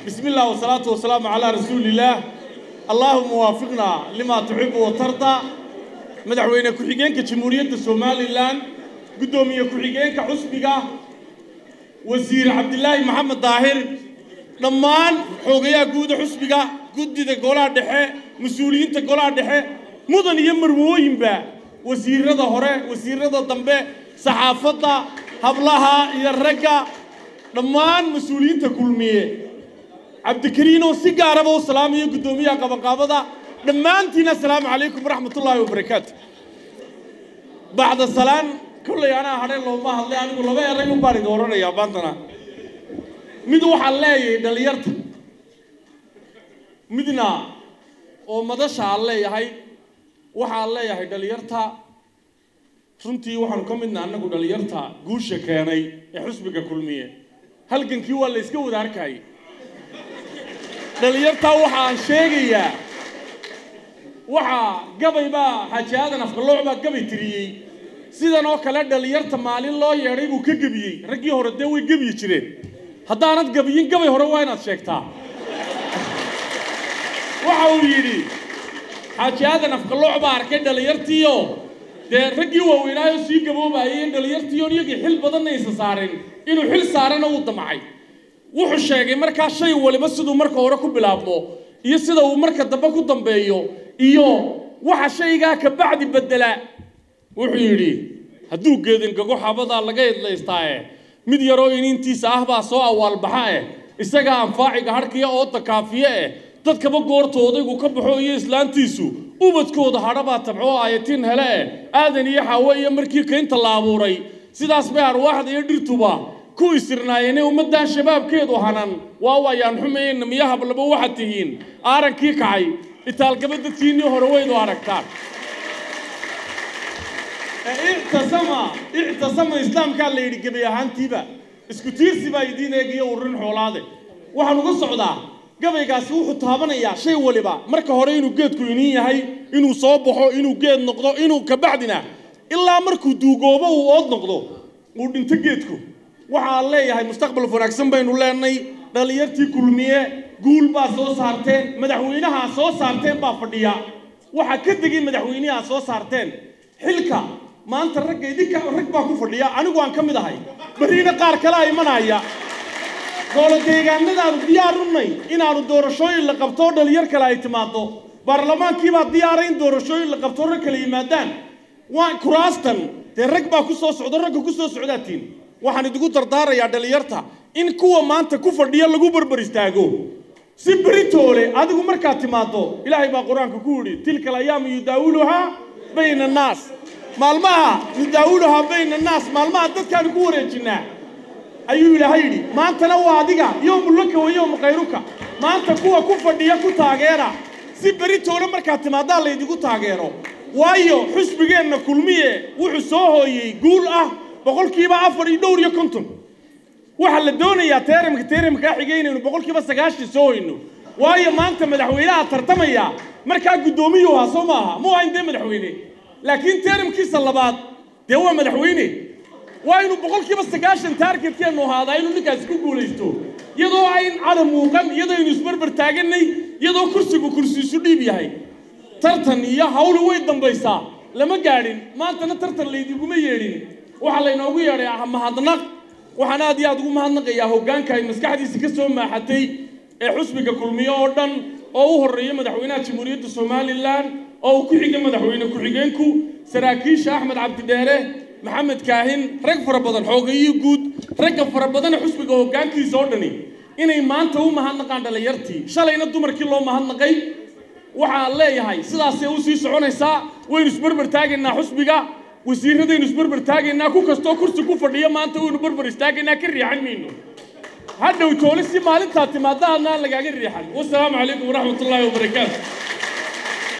بسم الله والصلاة والسلام على رسول الله اللهم وافقنا لما تحب وترضى مدحوينه كحيجينك جمهورية سومالي لان قدومية كحيجينك حسبك وزير عبد الله محمد ظاهر dhammaan xoogayaa guuda xusbiga guddida golaha dhexe mas-uuliyiinta golaha dhexe mudan iyo marwooyinba wasiirada hore wasiirada dambe saxaafadda hablaha iyo ragga dhammaan mas-uuliyiinta kulmiye cabdikariin oo si gaaraba u salaamayo guddoomiyaha qabanqaabada dhammaantiin assalaamu calaykum waraxmatullaahi wabarakaatu bacda salaan kollay anaa hadhe looma hadlay anigu laba eray u baan idin odhanayaa maantana mid waxaan leeyahay dhallinyarta midna oo madasha aan leeyahay waxaan leeyahay dhallinyarta runtii waxaanu ka midna annagu dhallinyarta guusha keenay ee xusbiga kulmiye halgankii waa la iska wada arkayay dhallinyartaa waxaan sheegayaa waxaa gabay baa xaaji aadan afkalooc baa gabay tiriyey sidan oo kale dhallinyarta maalin loo yeedhay buu ka gebiyey raggii hore dee way gebiyi jireen haddaanad gabiyin gabay hore waa inaad sheegtaa waxa uu yidhi xaaji aadan afkalooc baa arkay dhallinyartiioo dee raggii waaweynaayo sii gaboobayay in dhallinyartiion iyagii xil badanna aysan saarin inuu xil saarana uu damcay wuxuu sheegay markaa shay waliba siduu marka hore ku bilaabmo iyo sida uu marka dambe ku dambeeyo iyo waxa shaygaa ka bacdi bedela wuxuu yidhi hadduu geedingago xabadaa laga idlaystaaye mid yaroo iniintiisa ah baa soo awaalbaxa eh isagaa anfaaciga harkiya ooda kaafiye eh dadkaba goorta odaygu ka baxo iyo islaantiisu ubadkooda hadhabaa tabcoo aayatiin hele eh aadan iyo xaawe iyo markii kaynta la abuuray sidaas bay arwaaxda iyo dhirtuba ku isirnaayeenee ummaddan shabaabkeedu hanan waa waayaan xumayeenna miyo hablaba waxaad tihiin aarankii kacay itaalgaba dadkiinnii hore waydu aragtaan ictasama ictasama islaamkaa la yidhi gebi ahaantiiba isku tiirsi baa idiin eegiyo ururin xoolaade waxaan uga socdaa gabaygaasi wuxuu taabanayaa shay waliba marka hore inuu geedku iniin yahay inuu soo baxo inuu geed noqdo inuu kabacdina ilaa markuu duugoobo uu ood noqdo uu dhinto geedku waxaan leeyahay mustaqbal wanaagsan baynu leenay dhallinyartii kulmiye guul baa soo saarteen madaxweynaha soo saarteen baa fadhiya waxaa ka degay madaxweynaha soo saarteen xilka maanta ragga idinka rag baa ku fadhiya anigu aan ka mid ahay beriina qaar kale a imanaya goolo deegaanadaanu diyaar unay inaanu doorashooyin la qabto oo dhalinyar kale ay timaado baarlamaankiibaa diyaaray in doorashooyin la qabto rag kale yimaadaan waa kuraastan dee rag baa ku soo socdo ragga ku soo socdaatiin waxaan idigu dardaarayaa dhalinyarta in kuwa maanta ku fadhiya lagu barbar istaago si beritoole adigu markaad timaado ilaahay baa qur-aanka ku yidhi tilka alayaamu yudaawiluhaa bayna annaas maalmaha yudaawuluhaa bayna annaas maalmaha dadkaanu ku wareejinnaa ayuu ilaahay yidhi maantana waa adiga yowmulaka wa yowmu khayruka maanta kuwa ku fadhiya ku taageera si beritoole markaad timaadaa laydigu taageero waayo xusbigeenna kulmiye wuxuu soo hooyey guul ah boqolkiiba afar iyo dhowr iyo konton waxaa la doonayaa teeramka teeramkaa xigay inaynu boqolkiiba sagaashan soo hoyno waayo maanta madaxweynaha tartamaya markaa guddoomiyuu ahaa soo maaha mu ahayn dee madaxweyne laakiin teeramkiisa labaad dee waa madaxweyne waa inuu boqolkiiba sagaashan taargetkeennu ahaadaa inuu ninkaasi ku guulaysto iyadoo ayn cadam muuqan iyadoo aynu isbarbar taaganay iyadoo kursigu kursiisu dhiib yahay tartan iyo hawli way dambaysaa lama gaadhin maantana tartan laydinguma yeedhin waxaa laynoogu yeedhay mahadnaq waxaan aad iyo aad ugu mahadnaqayaa hoggaanka ay maskaxdiisa ka soo maaxatay ee xusbiga kulmiye oo dhan oo u horreeya madaxweynaha jamhuuriyadda somalilan oo uu ku xiga madaxweyne ku-xigeenku saraakiisha axmed cabdidheere maxamed kaahin rag fara badan xoogayii guud ragga fara badana xusbiga hoggaankiisa oo dhani inay maanta u mahadnaqaan dhallinyartii shalayna dumarkii loo mahadnaqay waxaan leeyahay sidaasay u sii soconaysaa waynu isbarbar taagaynaa xusbiga wasiiradaynu isbarbar taagaynaa ku kastoo kursi ku fadhiya maanta waynu barbar istaagaynaa ka riixan mayno hadhow toole si maalintaa timaada adnaan lagaaga riixan wasalaamu calaykum waraxmat ullaahi wabarakaatu